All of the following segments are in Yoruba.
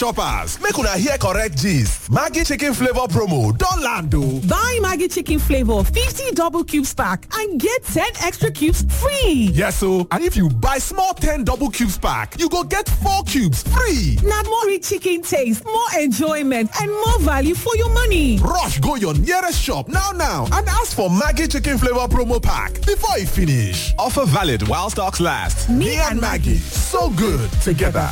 Toppers, make una hear correct gist. Maggie chicken flavor promo don land o. Buy Maggie chicken flavor 50 double cubes pack and get 10 extra cubes free. Yes o, and if you buy small 10 double cubes pack, you go get 4 cubes free. Na more rich chicken taste, more enjoyment and more value for your money. Rush go your nearest shop now now and ask for Maggie chicken flavor promo pack before e finish. Offer valid while stocks last. Me and Maggie, so good together.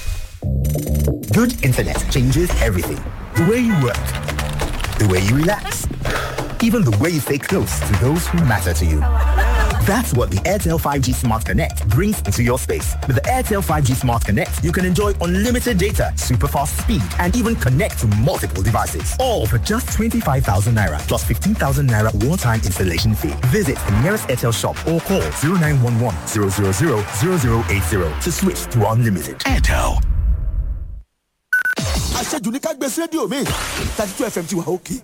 Good internet changes everything. The way you work, the way you relax, even the way you stay close to those who matter to you. That's what the Airtel 5G Smart Connect brings into your space. With the Airtel 5G Smart Connect, you can enjoy unlimited data, super fast speed, and even connect to multiple devices. All for just 25,000 Naira plus 15,000 Naira one-time installation fee. Visit the nearest Airtel shop or call 0911 000 0080 to switch to unlimited. Airtel. àṣejù ní ká gbé sí rédíò mi thirty two fm ti wà òkè.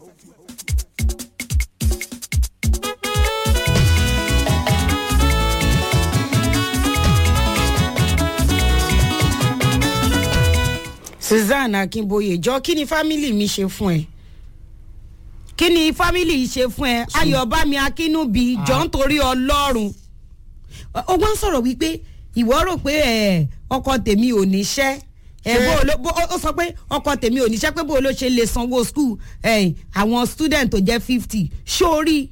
Susan Akínbóyè jọ kí ni fámìlì mi ṣe fún ẹ kí ni fámìlì yìí ṣe fún ẹ Ayọ̀bámi Akínúbi jọ ń torí Ọlọ́run ó wá ń sọ̀rọ̀ wípé ìwọ rò pé ẹ ọkọ tèmi ò níṣẹ́ ẹ bó o ló bó ó sọ pé ọkọ tèmi ò níṣẹ́ pé bó o ló ṣe lè sanwó skul ẹ àwọn student tó jẹ́ fifty sórí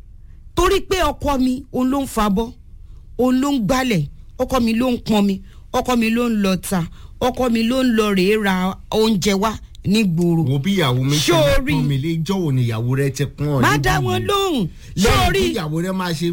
torí pé ọkọ mi òun ló ń fabọ́ òun ló ń gbálẹ̀ ọkọ mi ló ń pọn mi ọkọ mi ló ń lọ ta ọkọ mi ló ń lọ rèé ra oúnjẹ wá ní gbòòrò. wo bí ìyàwó mi ṣe lè pọn mi lé jọ̀wọ́ ni ìyàwó rẹ ti pọn ọ má dá wọn lóhùn lẹ́yìn sórí tí ìyàwó rẹ máa ṣe.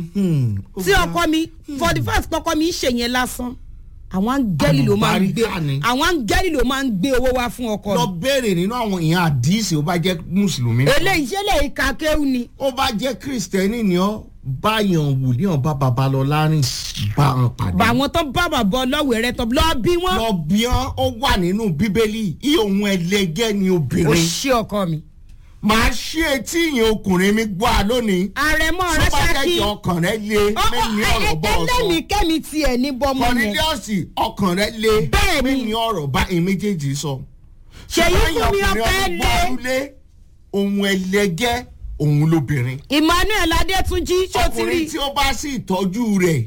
tí ọkọ mi for the first ọkọ mi ń ṣe yẹn lásán àwọn áńgẹ́lì ló máa ń gbé Àlùbáríkà ni. àwọn áńgẹ́lì ló máa ń gbé owó wá fún ọkọ lọ mi. béèrè nínú àwọn èèyàn àdìsí ó bá jẹ́ mùsùlùmí. eléyìí ṣe lè ka kéwù ni. ó bá jẹ́ kristẹni ni ọ́ báyọ̀ wù ní ọba babalọ́lá rìn bá wọn pàdé. bá àwọn tó bá bàbá ọlọ́wẹ̀ rẹ tó lọ bí wọ́n. lọ bí wọn ó wà nínú bíbélì iye òun ẹlẹgẹ́ ni ó obìnrin. ṣe ọkọ mi. màá ṣí etí ìyẹn ọkùnrin mi gbọ́ a lónìí. àrẹ̀mọ rẹ ṣáàkì. sọ́bàkẹ́kì ọkàn rẹ lé mẹ́ni ọ̀rọ̀ bọ́ ọ sọ. ẹlẹ́mìí kẹ́mi tiẹ̀ ní bọ́mọ yẹn. kọ́nídíọ̀sì ọkàn rẹ lé Bẹ́ẹ̀ni. mẹ́ni ọ̀rọ̀ bá èmi méjèèjì sọ. Ṣèyí fún mi Ṣùgbọ́n ọpẹ́ ọkùnrin lé. ọdún lé ohun ẹlẹgẹ́ òun lóbìnrin. Emmanuel Adétúnjí ṣó ti rí. ọkùnrin tí ó bá sì tọ́jú rẹ̀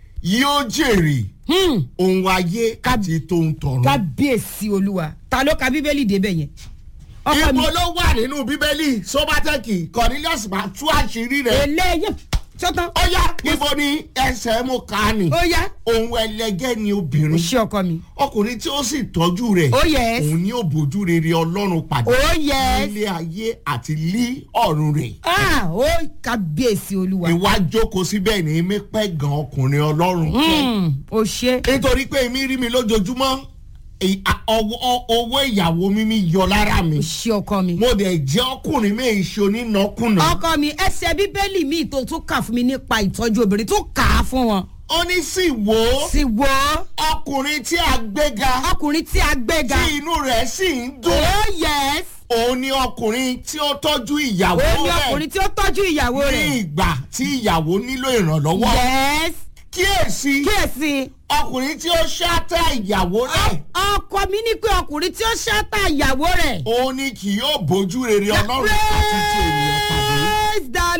yóò jèrè Hmm. ohun ayé àti tó ń tọrọ. kábíyèsí olúwa ta ló ka bíbélì débẹ̀ yẹn. ọkọ mi ibo ló wà nínú bíbélì sọ́bátẹ́kì cornelius máa tú àṣírí rẹ̀. eléyè sọ́tàn. ó yá ibo ni ẹsẹ̀ mo kà á nì. ó yá ohun ẹlẹgẹ́ ni ó obìnrin. ṣe ọkọ mi. ọkùnrin tí ó sì tọ́jú rẹ̀. Oh, yes. òun ni ó bójú rere ọlọ́run pàdé. Oh, yes. nílé ayé àti lí ọ̀run rẹ̀. ah ó kábíyèsí olúwa. ìwà jókòó síbẹ̀ ní mi pẹ́ gan ọkùnrin ọlọ́run. Hmm, ó ṣe. nítorí pé èmi rí mi lójoojúmọ́ ì- à- ọwọ́- owó ìyàwó mi mi yọ lára mi. ó ṣe ọkọ mi. mo dẹ̀ jẹ́ ọkùnrin mi ìṣe onínàkúnà. ọkọ mi ẹsẹ̀ bíbélì mi tó tún kà fún mi nípa ìtọ́jú obìnrin tó kà á fún wọn. ó ní sì wò ó sì wò ó ọkùnrin tí a gbéga ọkùnrin tí a gbéga. tí inú rẹ̀ sì ń dùn. oh yes. òun ni ọkùnrin tí ó tọ́jú ìyàwó ó ní rẹ̀ ọkùnrin tí ó tọ́jú ìyàwó ní rẹ̀. ìgbà tí ìyàwó nílò ìrànlọ́wọ́. yes. kíyèsí kíyèsí. ọkùnrin tí ó ṣáátá ìyàwó rẹ̀ ọkọ mi ní pé ọkùnrin tí ó ṣáta ìyàwó rẹ̀. òun ni kì yóò bójú rere ọlọ́run àti ti ènìyàn pàdé. praise the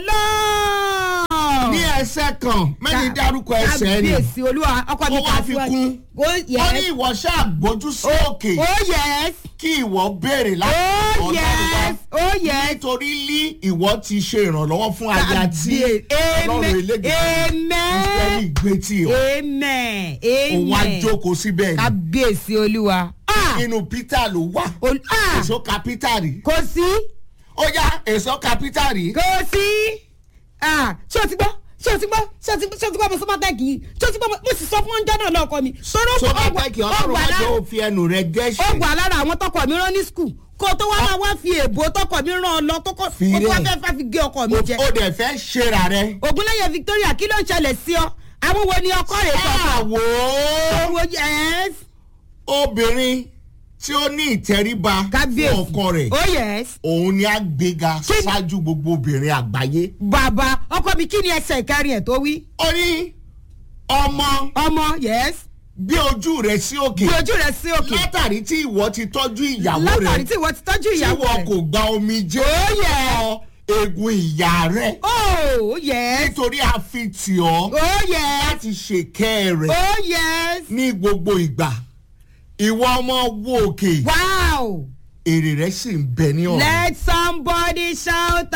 lord. ní ẹsẹ̀ kan mẹ́rin dárúkọ ẹsẹ̀ ni kábíyèsí olúwa ọkọ mi ó wá fi kún ó ó ní yes. ìwọ ṣáà gbójú sí òkè ó yes. kí ìwọ béèrè láti ó ọlọ́run wá yes. ó yes. nítorí lí ìwọ ti ṣe ìrànlọ́wọ́ fún aya tí ọlọ́run amen elégbèsè ìsírẹ́lì amen gbé tì ọ́ amen òun wá amen jókòó síbẹ̀ ni kábíyèsí olúwa. Ah! inú peter ló wà Ol- ah! èso ka peter rí kò sí ó yá èso ka peter rí kò sí Ah, ṣé o ti gbọ́ ṣé o ti gbọ́ ṣé o ti ṣé o ti gbọ́ mo sọ mọ́tẹ́kì yìí ṣé o ti gbọ́ mo mo sì sọ fún oúnjẹ náà lọ́kọ mi. sọ̀rọ̀ tó bá pẹ́ kí ọlọ́run wá lára tó fi ẹnu rẹ ó gẹ́ṣẹ̀ wà lára àwọn tọkọ mi rán ní skul kó o tó wá máa wá fi èbó tọkọ mi rán ọ lọ tó kọ Fi kó tó wá rẹ̀. fẹ́ fẹ́ fi gé ọkọ mi jẹ. ó dẹ̀ fẹ́ ṣera rẹ. ògúnlẹ̀yẹ victoria kí ló ń ṣẹlẹ̀ sí ọ àwọn wo ni ọkọ rẹ̀ tọkọ. àwò àwọn yes obìnrin tí ó ní ìtẹríba fún kábíyèsí ọkọ rẹ̀ oh yes òun ni a gbéga Kí- ṣáájú gbogbo obìnrin àgbáyé. bàbá ọkọ mi kí ni ẹsẹ̀ ìkárí ẹ̀ tó wí. ó ní ọmọ ọmọ yes gbé ojú rẹ sí òkè gbé ojú rẹ sí òkè látàrí tí ìwọ ti tọ́jú ìyàwó rẹ látàrí tí ìwọ ti tọ́jú tí ìyàwó wọn rẹ. kò gba omi jẹ́ Oh, yeah. egun ìyá rẹ oh yes nítorí a fi tì ọ́ oh yes láti ṣèkẹ́ rẹ̀ oh yes ní gbogbo ìgbà ìwọ ọmọ wo òkè wow èrè rẹ sì ń bẹ ní ọ̀run. let somebody shout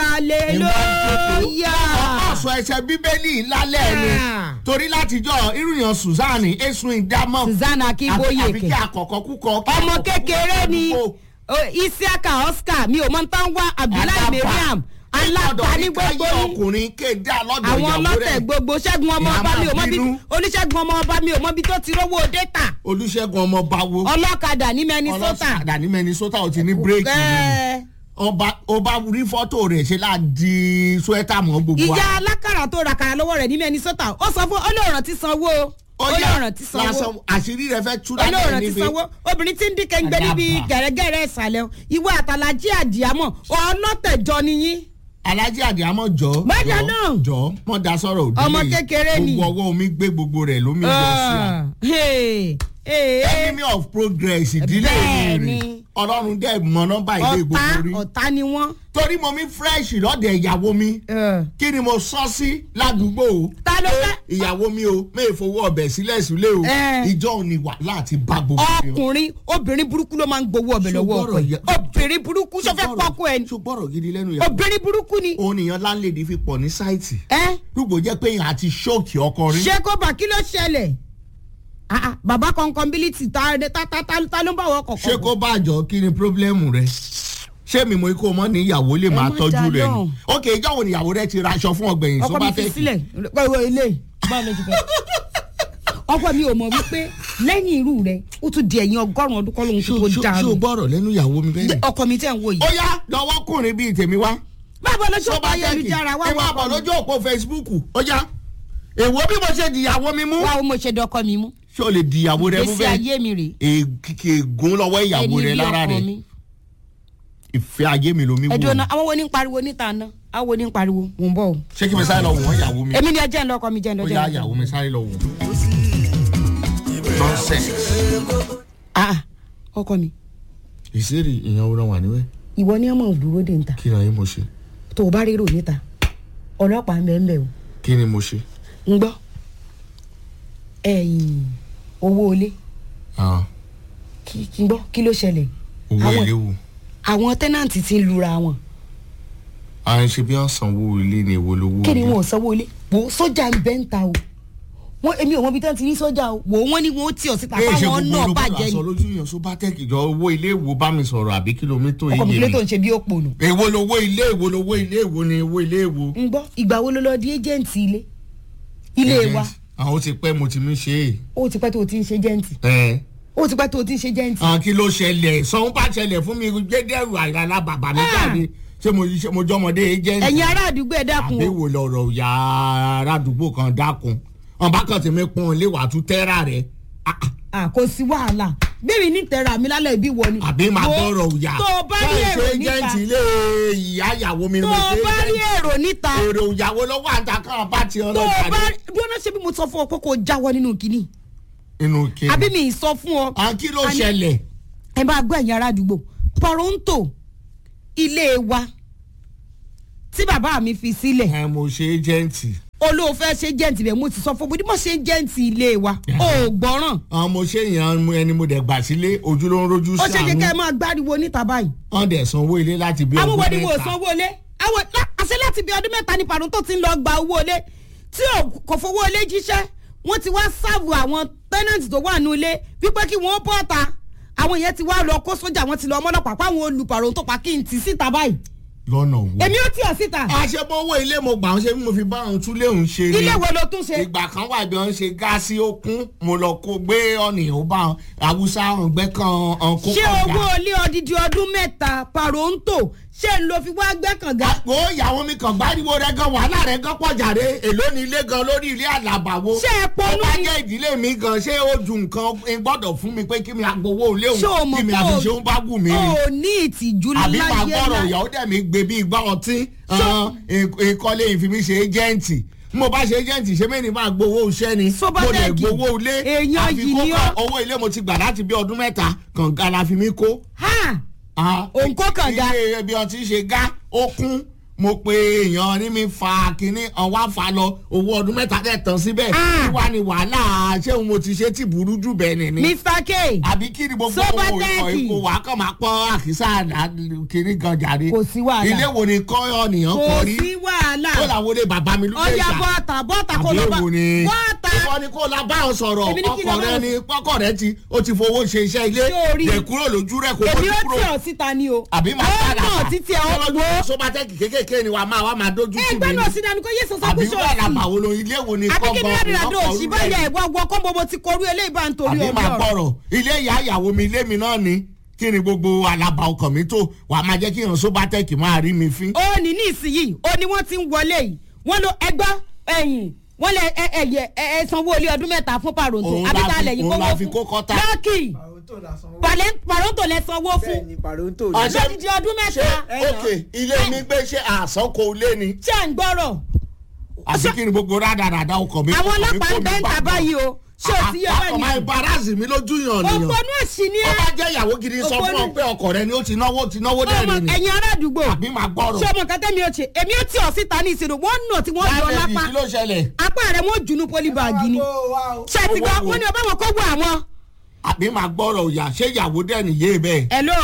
hallelujah. ọ̀sọ̀ ẹsẹ̀ bíbélì lálẹ́ ni Ah. torí látijọ́ irúyàn suzanne esun ìdámọ̀ susanna akínbóyè àbí kí kẹ àkọ́kọ́ kúkọ. kí ọmọ àkọ́kọ́ kékeré kúkọ ni kúkọ. o- isiaka oscar mi ò mọ tán wá abdullahi Alábà. mariam alábà ní gbogbo káyé yín ọkùnrin kéde àlọ́dọ̀ àwọn ìyàwó ọlọ́tẹ̀ rẹ̀ gbogbo ṣẹ́gun ọmọ Ìyá ọba mi ò máa mọ bí bínú. olùṣègùn ọmọ ọba mi ò mọ bí tó ti rówó dẹ́ta olùṣègùn ọmọ báwo ọlọ́kadà ní minnesota ọlọ́sàdà ní minnesota ò ti ní bírèkì Ẹ, ọba ọba rí fọ́tò rẹ̀ ṣe láti suẹ́tà mọ́ gbogbo ìyá alákàrà tó rakàrà lọ́wọ́ rẹ̀ ní minnesota ó sọ fún olóòràn ti sanwó olóòràn ti sanwó lásán àṣírí rẹ̀ fẹ́ tú olóòràn lálẹ́ ti níbi sanwó obìnrin tí ń dín kẹ́ńgbẹ́ níbi Àdàbà. gẹ̀rẹ́gẹ̀rẹ́ ìsàlẹ̀ ìwé àtàlájí àdìámọ̀ ọlọ́tẹ̀jọ niyín alájí àdìámọ́ jọ Bájà jọ, náà. jọ mọ da sọ̀rọ̀ òdì Ọmọ kékeré ni. gbogbo ọwọ́ omi gbé gbogbo rẹ̀ lómi lọ sí a Ah, hey, hey, hey. enemy of progress ìdílé Bẹ́ẹ̀ rẹ̀ ni. ọlọ́run dẹ̀ mọ nọ́mbà ilé ọ̀tá gbogbo rí ọ̀tá ni wọ́n. torí mo mi fresh lọ́dẹ̀ ìyàwó mi kí ni mo sọ sí ládùúgbò o ta ló fẹ́. ìyàwó mi o mẹ́ẹ̀ fowó ọbẹ̀ sílẹ̀ sílé o Eh. ìjọ òní wà láti bá gbogbo rẹ̀. ọkùnrin obìnrin burúkú ló máa ń gbowó ọbẹ̀ lọ́wọ́ ọkọ Ṣùgbọ́n ẹ̀ ọ̀rọ̀ obìnrin burúkú sọ fẹ́ pọ́kú ẹ̀ ni ṣùgbọ́rọ̀ gidi lẹ́nu ìyàwó obìnrin burúkú ni. òun nìyẹn láńlẹ́dì fi pọ̀ ní sáìtì ẹ rúgbò jẹ́ pé èèyàn àti ṣóòkì ọkọ rí ṣé kó bá kí ló ṣẹlẹ̀ Ah, ah, bàbá kọ̀ǹkọ̀ǹbílítì ta ta ta ta ta ló ń bá wọ ọkọ̀ ṣé kó bá àjọ kí ni pírọ́blẹ́mù rẹ ṣé mi mo kó mọ́ ní ìyàwó lè máa má tọ́jú dá rẹ ni lóhùn. ok ìjọ wo ni ìyàwó rẹ ti raṣọ fún ọgbẹ̀yìn ọkọ mi sọ́bà fi tẹ́kì sílẹ̀ pẹ̀lú ilé báwo ló ti fẹ́. ọkọ mi ò mọ̀ wípé lẹ́yìn irú rẹ̀ ó tún di ẹ̀yìn ọgọ́rùn-ún ọdún kọ́ lóhun tó kó ṣó dàrú. gbọ́rọ̀ lẹ́nu ìyàwó mi bẹ́ẹ̀ ọkọ mi tẹ̀ ń wò yìí. ó yá lọ́wọ́kùnrin bíi tèmi wá báwo ló ṣe sọ́bà ọkọ ayélujára wá ẹ máa bọ̀ wọ́n lójú òpó facebook ó yá èwo bí mo ṣe dìyàwó mi mú wá o mo ṣe dọkọ mi mú. ṣé o lè dìyàwó rẹ mú gbèsè bẹ́ẹ̀ ayé mi rè èkìkì ègún lọ́wọ́ ìyàwó ẹni rẹ bí lára ọkọ rẹ mi. ìfẹ́ ayé mi lomi wò ẹ̀dùn ni. ọ̀nà àwọn wo ní ń pariwo níta ná àwọn wo ní ń pariwo mò ń bọ̀ o. ṣé kí mi sáré lọ wọ̀n ìyàwó mi èmi ni ẹ jẹ́ ń lọ́kọ mi jẹ́ ń ó lọ́jọ́ yá ìyàwó mi sáré lọ wọ̀n. nonsense. ah ọkọ mi ìṣeré ìyàwó náà wà níwẹ̀ ìwọ ni ọmọ òdúró dé níta kí ni ayé mo ṣe tó o bá rérò níta ọlọ́pàá ń bẹ̀ ń bẹ̀ o kí ni mo ṣe. ń gbọ́ ẹ̀yìn owó ilé Ah, kí kí ń gbọ́ kí ló ṣẹlẹ̀ owó Àwọn- ilé wò àwọn tẹ́nàntì ti ń lura wọn à ń ṣe bí wọ́n sanwó ilé ni èwo lówó kí ni ilé. wọn ò sanwó ilé wò ó sójà ń bẹ́ ń ta o wọn èmi ò mọ ibi tí wọn ti ní sójà o wò ó wọn ní wọn ó tì ọ síta ẹ ṣe fáwọn gbogbo náà olùkọ́ bàjẹ́ àṣọ ni lójú yàn sọ bá tẹ́kì jọ owó ilé ìwò bá mi sọ̀rọ̀ àbí kìlómítà ọkọ mi iye kílé tó mi. ń ṣe bí òpó nù. èwo lowó ilé èwo lowó ilé èwo ni owó ilé èwo. ń gbọ́ ìgbà wo ló lọ di ẹ́jẹ̀ǹtì ilé ilé wa àwọn ti pẹ́ mo ti mí ṣe é. ó ti pẹ́ tó o ti ń ṣe jẹ́ǹtì ẹ ó ti pẹ́ tó o ti ń ṣe jẹ́ǹtì. àwọn kí ló ṣẹlẹ̀ sọ̀hún bá ṣẹlẹ̀ fún mi gbẹ́dẹ̀rù àìrànlá bàbá mi jáde ṣé mo ṣe mo jọmọdé agent. ẹ̀yin ará àdúgbò ẹ̀ dákun àbí o wo lọ̀rọ̀ ya ará àdúgbò kan dákun wọn bá kàn tí mi pọ́n ilé wàá tún tẹ́ra rẹ̀ Ah, ah, à kò sí wàhálà bẹ́ẹ̀ni ní tẹ̀ra mi lálẹ́ ìbí wọ ni. àbí máa Wo, bọ̀rọ̀ òyà. tó o bá rí èrò níta agent ilé ìyá ìyàwó mi ni tó mo o ṣe bá rí agent. èrò níta èrò ìyàwó lọ́wọ́ àtàkàn bá ti tó o ọlọ́jà bá dé dúró ṣe bí mo sọ fún ọ pé kò jáwọ́ nínú kínní inú kí. àbí mi ì sọ fún ọ. àwọn kí ló Àní- ṣẹlẹ̀. ẹ bá gbọ́ ẹ̀yin ará àdúgbò toronto ilé wa tí bàbá mi fi sílẹ̀ ẹ mo ṣe agent. olóòfẹ́ ṣe jẹ́ǹtì bẹ́ẹ̀ mo ti sọ fún bó ní mo ṣe jẹ́ǹtì ilé wa ó gbọ́ràn àwọn mo ṣe yàn ẹni mo dẹ̀ gbà sílé ojú ló ń rojú ó ṣe kékeré sàánú máa gbáriwo níta báyìí. wọ́n dẹ̀ sanwó ilé láti bí àwọn wo ọdún ni mo mẹ́ta. sanwó ilé àwọn lá- àṣẹ láti bí ọdún mẹ́ta ní pàrọ̀ tó ti ń lọ gba owó ilé tí ò kò fowó ilé jíṣẹ́ wọ́n ti wá sáàbù àwọn tẹ́nẹ̀tì tó wà nù ilé wípé kí wọ́n bọ́ ta àwọn yẹn ti wá lọ kó sójà wọn ti lọ ọmọlọpàá pàwọn olùpàrọ̀ tó pa kí n tì síta báyìí lọ́nà wo. èmi ó tì ọ́ síta àṣepọ̀ owó ilé mo gbà ń ṣe bí mo fi bá àwọn túlé òun ṣe ni. ilé wo ló tún ṣe ìgbà kan wà bí wọ́n ṣe gáàsì okun mo lọ kó gbé ọ̀nì ó bá wọn haúsá ọ̀gbẹ́ kan ọ̀kún ṣé owó ilé odidi ọdún mẹ́ta pàrọ̀ ń tò ṣé n lo fi wá gbẹ́kànga àpò ìyàwó mi kàn gbáriwo rẹ gan wàhálà rẹ gan pọ̀ jàre èló ni ilé gan lórí ilé àlàbàwo. ṣé ẹ ó ponú bá ni jẹ́ ìdílé mi gan ṣé ó ju nǹkan ń gbọ́dọ̀ fún mi pé kí mi agbowó ilé ṣé o òun mọ̀ kí mi pé àfi o- ṣe ń bá wù mí ni. o ní ìtìjú àbí màá láyé gbọ́rọ̀ láyé. ìyàwó dẹ̀ mi gbé bí igbá ọtí ìkọ́lé ìfimi ṣe ẹ́jẹ̀ǹtì mo bá ṣe agent ṣe mẹ́ni máa gbowó iṣẹ́ ni mo lè Sobatech, gbowó ilé èèyàn àfi yìí ni kókó ó. owó ilé mo ti gbà láti bí ọdún mẹ́ta kànga la fi mí kó. ha Ah, Òǹkó kànga. ilé ibi ọtí ṣe gá ó kún mo pe èèyàn ní mi fa kínní ọwọ́ àfa lọ owó ọdún mẹ́ta dẹ̀ tán síbẹ̀ Ah. wíwá ni wàhálà ṣé òun mo ti ṣe tí burú jù bẹ́ẹ̀ ni ni mr k àbí kí ni gbogbo Sobatech. owó ìkó wà kàn máa pọ́n àkísà kínní gan jàre Kò sí wàhálà. ilé wo ni kọ́ ọ̀nìyàn kò kọ rí sí wàhálà ó làwọn olè bàbá mi ló lè ọjà jà bọ́ọ̀tà bọ́ọ̀tà kò lọ bá àbẹ̀wò ni bọ́ọ̀tà ìwọ ni kò la bá ọ sọ̀rọ̀ Èmi ní kí ọkọ la bá rẹ ọ- ni ọkọ rẹ ti ó ti fowó ṣe iṣẹ́ ilé Ṣé o rí? dẹ̀ kúrò lójú rẹ̀ kó èmi fojú ó kúrò tì ọ́ síta ni o àbí máa ó padà mọ̀ títí ẹ̀ ọ́ gbó Sobatech kékèké ni wàá máa wá máa dójú tì ẹgbẹ́ mí náà ni sí dání kó yé sọ àbí sọ́kúsọ wàhálà sí bàwo lo ilé wo ni àbí kọ́ kí ni gan rádìrádò ọkọ̀ òsì orú báyà rẹ̀ ìwọ ọgbọ́n kọ́ bọ́bọ́ ti korú eléyìí bá ń torí àbí ọjọ́ máa rẹ̀. gbọ́rọ̀ ilé ìyá ìyàwó mi ilé mi náà ni kí ni gbogbo alaba ọkàn mi tó wàá máa jẹ́ kí ìran Sobatech máa rí mi fín. ó ní ní ìsinyìí ó ní wọ́n ti ń wọlé yìí wọ́n lo ẹgbọ́ ẹ̀yìn wọ́n lẹ ẹ ẹ yẹ ẹ ẹ sanwó ilé ọdún mẹ́ta fún paronto Òun la abíta fi- lẹ́yìn òun la kówó fi fún kó kọ́ta. lọ́ọ̀kì Pàlẹ́- paronto lẹ sanwó fún Ọ̀sẹ̀- lọ́dìdí ọdún ṣé mẹ́ta ok ilé mi gbé ṣe àsánkò ilé ni ṣé à ń gbọ́rọ̀ àti kí ni gbogbo rádaràda ọkọ̀ mi. àwọn ọkọ̀ mi ọlọ́pàá kó ń mi bẹ́ ń bá ta gbọ́. báyìí o ṣé o ti yẹ ọmọ báyìí ìbarazì mi lójú yàn nìyàn. òpó náà sì ní ó ẹ bá jẹ́ ìyàwó gidi sọ fún ọ Òpó ní- pé ọkọ rẹ ni ó ti náwó ti náwó ọmọ dẹ́rìn ni. ẹ̀yin ará àdúgbò àbí máa gbọ́rọ̀. ṣé ọmọ nǹkan tẹ́mi ò ṣe èmi ó tì ọ́ síta ní ìṣirò wọ́n nà tí wọ́n yọ lábẹ́ lápá kí ló ṣẹlẹ̀ apá rẹ̀ wọ́n jùnú pólíbàgì ni ṣé ti gbọ́ wọ́n ní ọba wọn kó wọ àwọn. àbí máa gbọ́rọ̀ òyà ṣé ìyàwó dẹ́rìn yé bẹ́ẹ̀. hello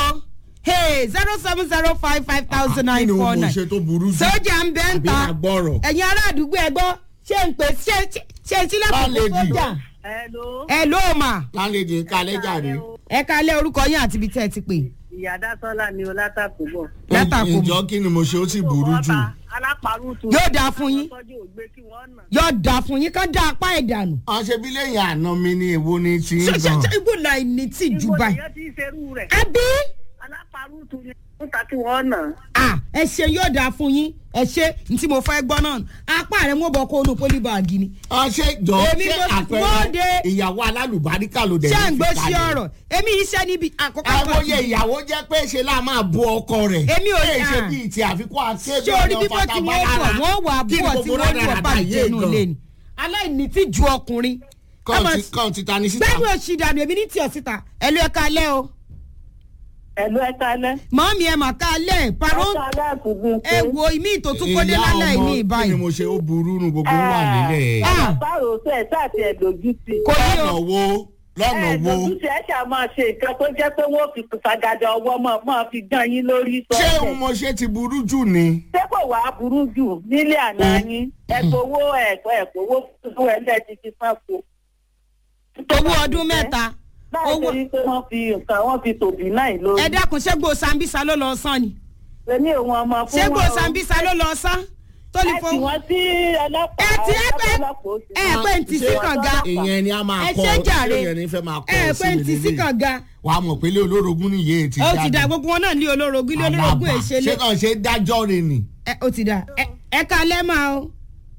hey zero seven zero five five thousand kí nine ni four mo nine ṣe tó burú jù. sójà ń bẹ́ ń àbí ta máa gbọ́rọ̀. ẹ̀yin ará àdúgbò ẹ gbọ́ ṣé ń pè ṣé ṣé- ṣé ń sílẹ̀kùn fún Lálejò. sójà Hello. hello ma lálejò kálẹ̀ jàre. ẹ kalẹ̀ orúkọ yín àti ibi tẹ́ ẹ ti pè Ìyá Dásọ́lá ni o látàkùn bọ̀. látàkùn ìjọ kí ni mo ṣe ó sì burú jù. Alápàrútù. Yóò dáa fún yín. Tọ́jú ògbé kí wọ́n nà. yóò dà fún yín kán dá apá ẹ̀ dànù wọ́n ṣe bí lẹ́yìn àná mi ni èwo ni ti ń ṣé ṣé gan. ṣé ibo la ẹni tí jù Ibo báyìí nìyẹn ti ń ṣerú rẹ̀. àbí Alápàrútù ni ó ta kí wọ́n nà. ah ẹ ṣe yóò dáa fún yín ẹ ṣe ní tí mo fẹ́ gbọ́ náà apá rẹ̀ wọ́n bọ̀ kó onú pólíbàgì ni wọ́n ṣe jọ Èmi ṣé mo- àpẹẹrẹ Bóde. ìyàwó alálùbáríkà ló dẹ̀ ṣé à ń ní gbọ́ fi sí kalẹ̀. ọ̀rọ̀ èmi iṣẹ́ níbi àkọ́kọ́ àwòye ìyàwó jẹ́ pé ṣe láà máa bu ọkọ rẹ̀. Èmi ò- Èyí ṣe ah. bíi ti àfikún akéde ṣé orí bíbọ́ tí wọ́n bọ̀ wọ́n wà bọ̀ tí wọ́n wọ̀ bá jẹnu lé ni aláìní tí ju ọkùnrin kàn ti ta ni síta. gbẹ́nu òsì dànù èmi ní tí ọ̀ síta ẹ ló ẹ ká lẹ́ o Ẹ̀lú ẹ̀ka alẹ́. mọ́mí ẹ mà ká lẹ́ paro Ẹ̀ka alẹ́ àkùnkùn. ẹ wo ìmí ìtòtún kólé Ìyá lálẹ́ ọmọ, ní kí ìbáyìí ni mo ṣe ó burú nu gbogbo wà nílẹ̀. Ah. Báwo ṣe ẹ̀ sáà ti ẹ̀ lójú sí? kò ní lọ́nà o wo lọ́nà Ẹ wo. lójú sí ẹ̀ ṣáà máa ṣe nǹkan tó jẹ́ pé wọ́n fi fàgàdà ọwọ́ mọ̀ máa fi dán yín lórí ṣé sọ́ọ̀tẹ̀. mo ṣe ti burú jù ni. Ṣé kò wá burú jù nílé àná yín? Ẹ̀kọ́wó ẹ̀kọ́ ẹ̀kọ́wó fún ẹ̀ńdẹ̀ ti fi fún ẹ̀kọ́. owó ọdún mẹ́ta Báyìí owó ṣe rí pé wọ́n fi nǹkan wọ́n fi tòbí náà lórí. ẹ dákun ṣé gbò sambisa ló lọ sán ni Èmi ò wọn ọmọ fún ṣé wọn gbò o. sambisa ló lọ sán tó lè ẹ tì fowó wọ́n sí ọlọ́pàá. ẹ ti ẹ pé ọlọ́pàá ó sì ẹ máa- pé ntì sí kànga ìyẹn ni a máa ẹ kọ ṣe jàre ìyẹn ni fẹ́ máa kọ ẹ ẹ pé ntì sí kànga wàá mọ̀ pé ilé olórogún nìyé ti ó jáde. ti dà gbogbo wọn náà ní olórogún ilé olórogún Àlàbà. èṣe lé ṣé kàn ṣe dájọ́ rẹ̀ ni. ẹ ó ti dà ẹ ẹ ká lẹ́ máa o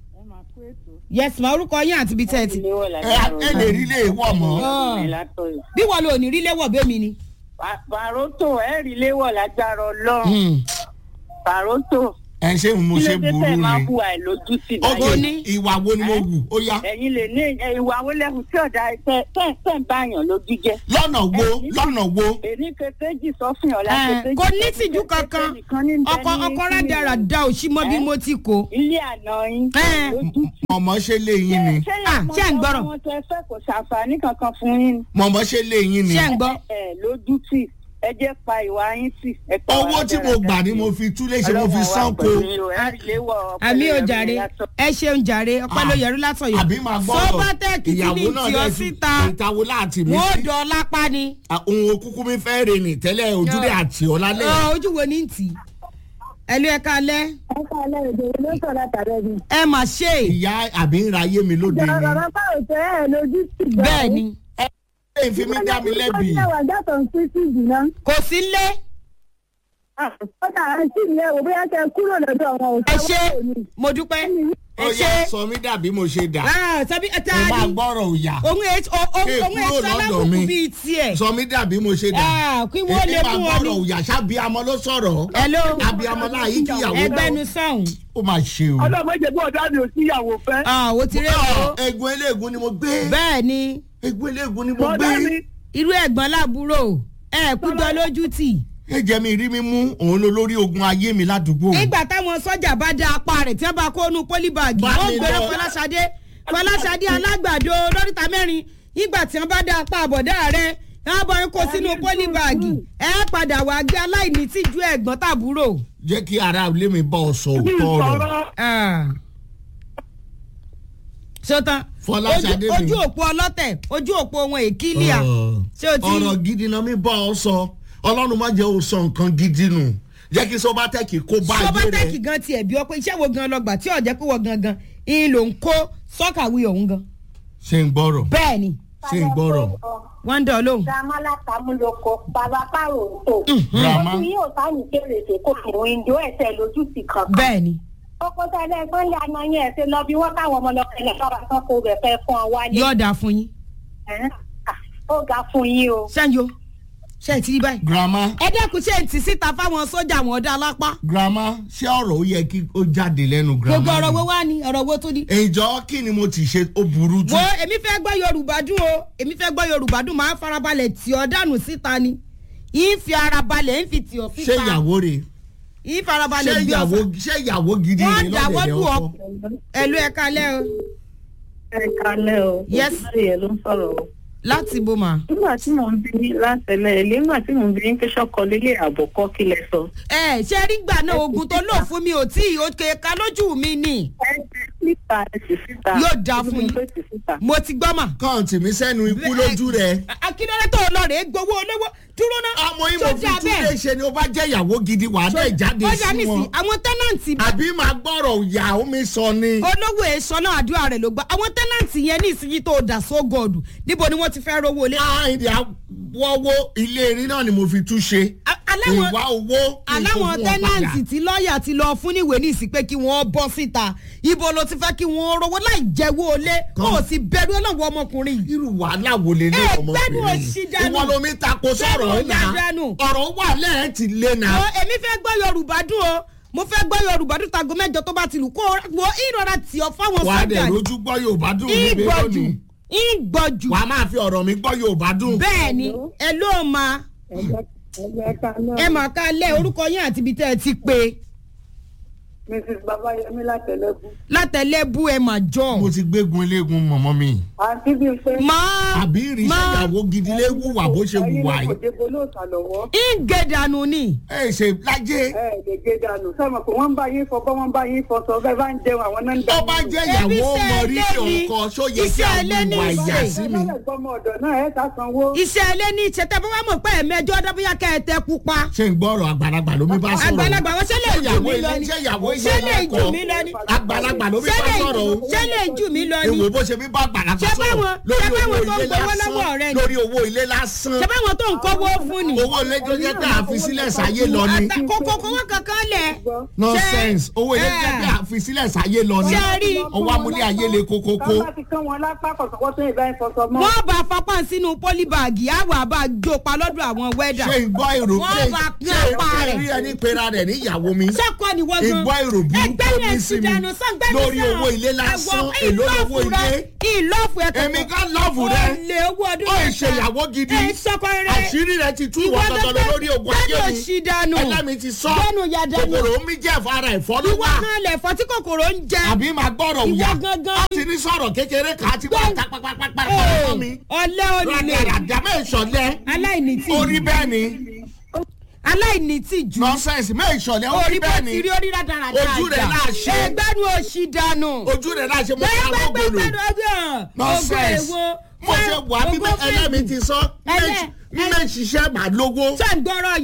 yes ma orúkọ yín àti ibi tẹ́ ẹ ti ẹ ẹ lè rí lè wọ̀ mọ́. bí wọn lò ní rí léwọ̀ bẹ́mi ni. Pàrótò ẹ̀ rí léwọ̀ lágbára ọlọ́run. Pàrótò. ẹ ṣé mo Kí ṣe ló dé burú tẹ̀ máa ni. hu àìlójú sí ok báyìí? ní. ìwà wo ni mo wù ó yá. Ẹ̀yin lè ní ẹ, ìwà wo lẹ́hùn tí ọ̀dà tẹ̀ tẹ̀ tẹ̀ ń báyàn lójú jẹ́. lọ́nà wo lọ́nà wo. Èní kẹsẹ́jì sọ fún ọ̀la Ẹ, kẹsẹ́jì. kò ní tìjú kankan ọkọ ọkọ rádaràda òsì mọ bí mo ti kó. Ilé àná yín. Ẹ. lójú tì. mọ̀mọ́ ṣe lé yín ni. Ah, ṣé ẹ̀ ń gbọ́rọ̀? Àwọn tẹ fẹ́ kò ṣàǹfààní kankan fún yín. mọ̀mọ́ ṣe lé yín ni. ṣé ń gbọ́. Ẹ lójú tì. Ẹ jẹ́ pa ìwà yín tì. Ẹ pa owó wà tí mo dáradára. gbà ni mo fi túlé ṣe mo fi Ọlọ́run wà sanko. pẹ̀lú yín o, ẹ rí léwọ̀ ọpẹ́ àmì ò lẹ́yìn jàre látọ̀. ẹ ṣeun jàre ọpẹ́ ló yẹrù látọ̀yọ̀. àbí máa gbọ́dọ̀ Sobatech tí ní ìyàwó náà tí ọ lẹ́sùn síta ìtawó láti mi wọ́n sí. dọ̀ lápá ni. ohun okúkú mi fẹ́ rè ní tẹ́lẹ̀ ojúlé àti ọ̀lálẹ̀. Ọ, ojú wo ní tì í. ẹ ló ẹ ká lẹ́ ẹ ká lẹ́ èdè ló sọ látàrẹ mi. ẹ mà ṣe é. ìyá àbí ń ra ayé mi lóde ìjọba ni. bàbá báwo tẹ ẹ lójú tì gbà. bẹ́ẹ̀ ni ẹ fi mí dá mi lẹ́bi. ó wà gàtọ̀ ń pín sí ìdìnnà. kò sí lé ó dà á sí ìyẹn wò bóyá kẹ kúrò lọ́dọ̀ wọn ò ẹ sáwọ́ ṣe òní. mo dúpẹ́ ẹ ó ṣe yà sọ mí dàbí mo ṣe dà Ah, tàbí ẹ ta mo máa ni gbọ́rọ̀ òyà òun ẹ òun Ké òun ẹ kúrò lọ́dọ̀ sálábùkù mi. bíi tiẹ̀. sọ mí dàbí mo ṣe dà Ah, kí wọ́n lè Èmi mú máa ọ ní. gbọ́rọ̀ òyà ṣábíamọ ló sọ̀rọ̀ hello abiyamọ láàyè kíyàwó ẹgbẹ́nu sọ̀hún. ó máa ṣe o. ọlọ́mọdé bó ọ̀dọ́ mi ò síyàwó fẹ́. Ah, o ti rí o. egun eléegun ni mo gbé bẹ́ẹ̀ ni egun eléegun ni mo bọ́dá mi gbé irú ẹ̀gbọ́n láàbúrò ẹ kú jọ lójú tì. ẹ̀jẹ̀ mi rí mi mú òun ló lórí ogun ayé mi ládùúgbò. nígbà táwọn sọ́jà bá dá apá rẹ̀ tí wọ́n bá kó nu pólíbàgì Bá wọ́n mi gbèrò lọ. fọláṣadé fọláṣadé alágbàdo lóríta mẹ́rin nígbà tí wọ́n bá dá apá àbọ̀dá rẹ̀ wọ́n bá ń kó sínú pólíbàgì ẹ padà wá gbé aláìní tìjú ẹ̀gbọ́n tàbúrò. jẹ́ kí ara ilé mi bá ọ sọ òótọ́ ọ̀rọ̀. sọ̀rọ̀ Ah. sọtán Fọláṣadé ojú mi. ojú òpó ọlọ́tẹ̀ ojú òpó ohun èkìlíà ṣé o ti ọ̀rọ̀ gidi náà mi bá ọ sọ ọlọ́run má jẹ́ o sọ nǹkan gidi nù jẹ́ kí sọ́bátẹ́kì kó bá ayé sọ́bátẹ́kì rẹ̀. gan tiẹ̀ bí ọ pé iṣẹ́ wo gan lọ́gbà tí ọ̀jẹ́ pé wọ́n gangan ìyìn ló ń kó sọ́kàwé ọ̀hún gan. ṣé ń gbọ́rọ̀ bẹ́ẹ̀ ni ṣé ń gbọ́rọ̀. wọ́n ń dán ọ lóhùn. Grandma látàmúlòkọ, bàbá pàrọ̀ tó. Grandma. Ojú yóò sáyìn kérésì kò fún ìjọ ẹ̀sẹ̀ lójú sí kan. bẹ́ẹ̀ ni Ọkọ tẹ́lẹ̀ ẹgbọ́n lé àná yẹn ẹ̀sẹ̀ lọ bí wọ́n káwọn ọmọ lọ́kẹ́lẹ̀ lọ́ba tán kó rẹ̀ fẹ́ fún ọ wálé. yóò dáa fún yín. Ẹ̀hẹ́n. Ah, Ó ga fún yín o. ṣáàjò ṣe é ti rí báyìí. grandma ẹ dẹ́kun ṣe é ti síta fáwọn sójà wọn dá lápá. grandma ṣé ọ̀rọ̀ ó yẹ kí ó jáde lẹ́nu grandma. gbogbo ọ̀rọ̀ ni? wo wá ni ọ̀rọ̀ wo tó di. ìjọ kí ni mo ti ṣe ó burú jù. wo èmi fẹ́ gbọ́ yorùbá dùn o èmi fẹ́ gbọ́ yorùbá dùn máa ń farabalẹ̀ tì ọ́ dànù síta ni yìí fi ara balẹ̀ ń fi tì ọ́ ṣé síta ìyàwó rẹ̀ yìí ṣé farabalẹ̀ gbé ìyàwó ọ̀fà ṣé ìyàwó gidi wọ́n rẹ̀ dáwọ́ lọ́dẹ̀dẹ̀ dùn ọ́ ọkọ. ẹ̀lú ẹ̀ka lẹ́ o ẹ kalẹ́ o. Yes. ìyẹn ló ń sọ̀rọ̀ o. láti bó ma. nígbà tí mò ń bí látẹlẹ ilé nígbà tí mò ń bí pé sọkọ lélẹ àbọkọ kí lẹ sọ. ẹ ṣe rí gbà náà oògùn tó lò fún mi ò tí ì òkè ká lójú mi ni ẹ ti síta ẹ sì síta. Yóò dáa fún yín. Ibi tó ti síta. mo ti gbọ́ mà. kọ́ǹtì mi sẹ́nu ikú lójú rẹ̀. akíndélé tó lọ rèé gbowó olówó dúró náà. ọmọ yìí mo fi túnde ṣe ni ó bá jẹ́ ìyàwó gidi wà á dẹ̀ jáde ó yà sí nísì wọn. àwọn tẹ́nàntì àbí máa gbọ́rọ̀ ìyá omi sọ ni. olówó èso náà àdúrà rẹ̀ ló gbà àwọn tẹ́nàntì yẹn ní ìsinyìí tó dà sógọ́ọ̀dù níbo ni wọ́n ti fẹ́ rówó lé. àìdí àwọ̀wọ́ ilé erin náà ni mo fi tún ṣe. A- aláwọn ìwà owó kí n tó aláwọn fún wọn tẹ́nàntì padà. tí lọ́ọ̀yà ti lọ fún níwèé ní ìsìn pé kí wọ́n bọ́ síta ibo ló ti fẹ́ kí wọ́n rówó láì jẹ́wọ́ olé kó o sì bẹ̀rù ọlọ́wọ́ ọmọkùnrin yìí. irú wàhálà wo lè lé Ẹ, ọmọbìnrin gbẹ́nu òṣì dànù. ìwọ lomi tako sọ̀rọ̀ Gbẹ́nu ọ̀nà dànù. ọ̀rọ̀ wà lẹ́ẹ̀ ti lé na. Ọ, èmi fẹ́ gbọ́ yorùbá dùn o mo fẹ́ gbọ́ yorùbá dùn tago mẹ́jọ tó bá ti lù kó wo ìrora tì ọ́ fáwọn wà á dẹ̀ sọ́jà lójú gbọ́ yorùbá dùn níbi ìgbọ̀jù lónìí. ìgbọ̀jù wà á máa fi ọ̀rọ̀ mi gbọ́ yorùbá dùn. bẹ́ẹ̀ ni ẹ ló ma Ẹgbẹ́ ẹgbẹ́ ká náà. ẹ mà ká lẹ́ orúkọ yín àti ibi tẹ́ ẹ ti pé Mrs. Babayemi látẹ̀lẹ́kù. látẹ̀lẹ́bù ẹ mà jọ. mo ti gbégun eléegun mọ̀mọ́ mi. Àǹtí bíi pé. máa àbí ìrìnsẹ̀ máa ìyàwó gidi lé wùwà bó ṣe wùwà Ẹyin yìí. kò débo lóòótọ́ lọ́wọ́. ìgèdànù ni ẹ ṣe lájẹ́ Ẹ lè gé dànù. Sọ́mọ̀ pé wọ́n ń bá yín fọbọ́ wọ́n ń bá yín fọṣọ bẹ́ẹ̀ bá ń jẹun àwọn náà ń tó bá jẹ́ Ebi ìyàwó iṣẹ́ mọ rírì ilé ni. ọkọ ṣó yẹ kí Iṣẹ́ àwọn ilé ní ìwà ìṣe. ìyà sí mi. Gbọ́mọ ọ̀dọ̀ náà ẹ̀ ta sanwó. iṣẹ́ ilé ní ìṣẹ̀tẹ̀ bá wà mọ̀ pé ẹ̀mẹjọ́ dọ́bíyà kẹ́ ẹ tẹ́ pupa ṣé ń gbọ́rọ̀ àgbàlagbà ló mi bá sọ̀rọ̀. àgbàlagbà wọn ṣe lè jù mí lọ ni ṣé ìyàwó ṣé lè ilé jù mí lọ ni àgbàlagbà ló mi ṣé bá lè sọ̀rọ̀ o. ṣé lè jù mí lọ ni èwo bó ṣe mi bá àgbàlagbà Ṣé sọ̀rọ̀ báwọn- lórí ṣé báwọn owó tó ń ilé gbowó lọ́wọ́ rẹ lásán ni? lórí owó ilé lásán ṣé báwọn tó ń kọ́wó fún ni. owó ilé tó jẹ́ pé àfisílẹ̀ sáyé lọ ni Àtà- kókó kówó kankan lẹ̀. nonsense owó ilé tó jẹ́ pé àfisílẹ̀ sáyé lọ ni Ṣé rí? ọwọ́ amúlé ayé le kókókó. Tọ́ bá ti kán wọn lápá kọ̀sọ̀kọ́ tó ìbá ẹ̀ fọṣọ mọ́. wọ́n bá fapá sínú pólíbàgì àwọ̀ àbá jópa lọ́dọ̀ àwọn wẹ́dà. ṣé ìgbọ́ èrò Wọ́n ṣé bá pín ṣé apá rẹ̀. rí ẹni pera rẹ̀ ní ìyàwó mi sẹ́kọ̀ ni wọ́n gan. ìgbọ́ èrò burúkú Ẹgbẹ́ ní yẹn sí ti mi dànù sọ́gbẹ́ni lórí owó ilé lásán èló lówó ilé ìlọ́fù ẹ̀ èmi kan lọ́ọ̀fù rẹ olè owó ọdún ó ṣe ìyàwó gidi ẹ̀ sọ́kọ rẹ̀ àṣírí rẹ ti tú ìwọ tọ̀tọ̀ lórí ogun ayé gbẹ́nu mi òṣì dànù ẹlẹ́mi ti sọ gbẹ́nu ya dànù kòkòrò mi jẹ́ fara ẹ̀fọ́ ló ìwọ wà náà lẹ̀fọ́ tí kòkòrò ń jẹ àbí máa gbọ́rọ̀ Ìwọ òyà gangan. ó ti ní sọ̀rọ̀ kékeré kan àti wọ́n ta pápápápá fún mi ọ̀lẹ́ olùlé ràdàràdà mẹ́sọ̀lẹ́ aláìní tí orí bẹ́ẹ̀ ni aláìní tí jù nọ́sẹ̀nsì mẹ́sọ̀lẹ́ orí orí bó bẹ́ẹ̀ ti ni rí orí rádaràdà Ojú rẹ̀ náà ṣe. ẹgbẹ́nu òṣì dànù ojú rẹ̀ náà ṣe mo ká lóògùn lò nonsense mo ṣe wà bí ẹlẹ́mi ti sọ Ẹlẹ́- mẹ́ ṣiṣẹ́ màá lówó. ṣé ń gbọ́rọ̀ ọ̀yà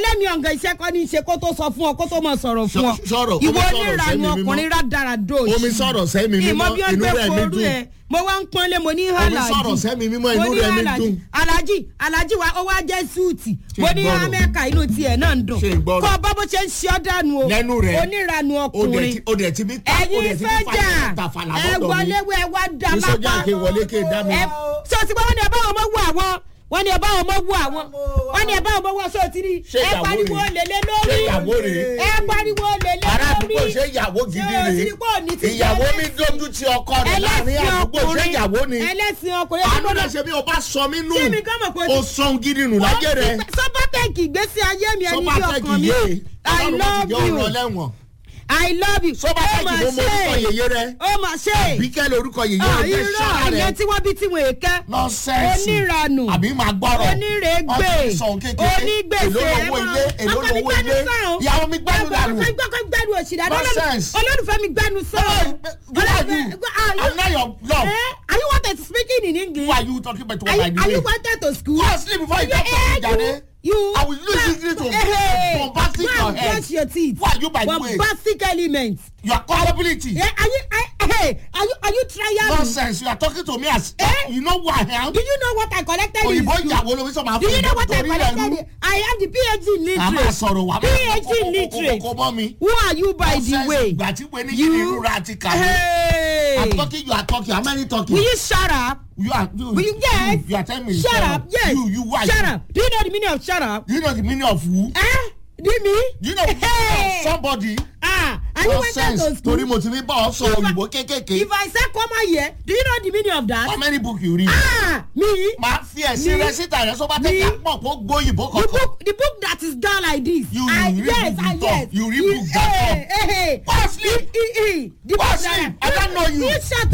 ẹlẹ́mi ọ̀gàn iṣẹ́ kọ́ ní í ṣe kó tó sọ fún ọ kó tó mọ̀ sọ̀rọ̀ fún ọ Sọ- sọ̀rọ̀, omi ìwọ sọ̀rọ̀ onírànú sẹ́mi mímọ́. ọkùnrin rádaràdó Omi sọ̀rọ̀ sẹ́mi mímọ́, ìmọ̀ bí wọ́n inú gbé rẹ̀ mi forú dùn. ẹ̀ mo wá ń pọ́nlé mo ní Omi hàlàjì sọ̀rọ̀ sẹ́mi mímọ́, Mo inú ní rẹ̀ mi hàlàjì. dùn. alájì alájì wa ó wá jẹ́ súùtì mo ní gbọ́rọ̀? amẹ́ka inú tiẹ̀ náà ń dùn Ṣé gbọ́rọ̀? kọ́ ọ bá bó ṣe ń ṣe ọ́ dànù o Lẹ́nu rẹ̀. onírànú ó dẹ̀ ọkùnrin ti- ó dẹ̀ ti bí ta ó ẹ̀yin dẹ̀ ti bí sọ́jà fàyè tàfàlà ẹ lọ́dọ̀ mi. wọlé wẹ wá dá Ní sọ́jà lápá kí n wọlé kí n dá mi. ẹ ṣé o ti gbọ́ wọ́n ní ẹ bá wọn mọ́ wú àwọn wọ́n ní ẹ bá wọn mọ́ wú àwọn wọ́n ní ẹ bá wọn mọ́ wú aṣọ òtí ni Ṣé ẹ ìyàwó pariwo rèé? lélẹ̀ Ṣé lórí ìyàwó rèé? ẹ pariwo lélẹ̀ ará lórí àdúgbò ṣé ìyàwó gidi Ṣé o ti rèé rí pé òní ti ìyàwó jẹ́ mi ẹlẹ́sìn? dójú ti ọkọ rẹ̀ láàrin ẹlẹ́sìn àdúgbò ṣé ọkùnrin ìyàwó ni ẹlẹ́sìn ọkùnrin àánú ẹlẹ́sìn rẹ̀ ṣe bí o bá sọ mí nù Ṣé mi kàn mọ̀ pé o o ti- sọ̀n gidi nù láyé rẹ̀ sọ́bátẹ́ẹ̀kì ìgbésí ayé mi ẹni bí sọ́bátẹ́kì ọkàn mi yé I ọlọ́run bá ti love jẹ́ you ọ̀rọ̀ lẹ́wọ̀n I love you sọ́bátẹ́kì mà mo mọ orúkọ ṣe. yèyé rẹ̀ ó mà ṣe bíkẹ́ lórúkọ yèyé Ah, rẹ̀ fẹ́ irọ́ ṣọ́ra ìyẹn rẹ̀ tí wọ́n bí tí wọ́n èké nọ́sẹ̀nsì oníranù àbí máa gbọ́rọ̀ onírègbè Wọ́n ti sọ kékeré onígbèsè èló lówó ilé èló ọkọ mi lówó gbẹnu ilé sọ̀rọ̀ ìyàwó mi gbẹ́nu dànù ọkọ mi gbẹnu òṣìdá Nonsense. olólùfẹ́ mi gbẹnu sọ̀rọ̀ Who are you? I'm not your love. Eh? are you wanted to speak in English Who are you talking about are you, by the are way you wanted to school Go and sleep before you Yeah, talk to me, eh, Jade. you you I will use English to Hey, bombastic go your and head. brush your teeth Who are you, by the way? bombastic elements your culpability yeah, are you I, hey are you are you trying nonsense you are talking to me as Eh? you know who I am do you know what I collected in òyìnbó school? ìyàwó ló fi sọ ma Do you know what I torí rẹ̀ collected? I have the PhD in a máa literature. sọ̀rọ̀ wà PhD in literature. kókó mọ́ mi Who are you by the Nonsense, way? ìgbà tí pé ní kí ni ìrora àti kàwé Hey! I'm talking you are talking how many talking Will you shut up? you are you Will you yes? you, you are telling me Shut up. Yes. you you why Shut up. Do you know the meaning of shut up? you know the meaning of who Eh? Do you mean? you know the meaning Hey! of somebody Ah, and you went out nonsense to school. torí mo ti ní bá ọ sọ If I- òyìnbó kékèké If I say come here, do you know the meaning of how that? many book you read Ah, me. máa fi ẹ̀sìn Me? rẹ síta rẹ sọ́ba Me? tẹ̀ka pọ̀ kó gbóyìnbó The kankan. book, the book that is done like this. You Ah, read yes, book ah, that yes. up. You read book that hey, hey, hey. Go and sleep. Eh, eh, eh. The Go book and that- sleep. I don't know you. You shut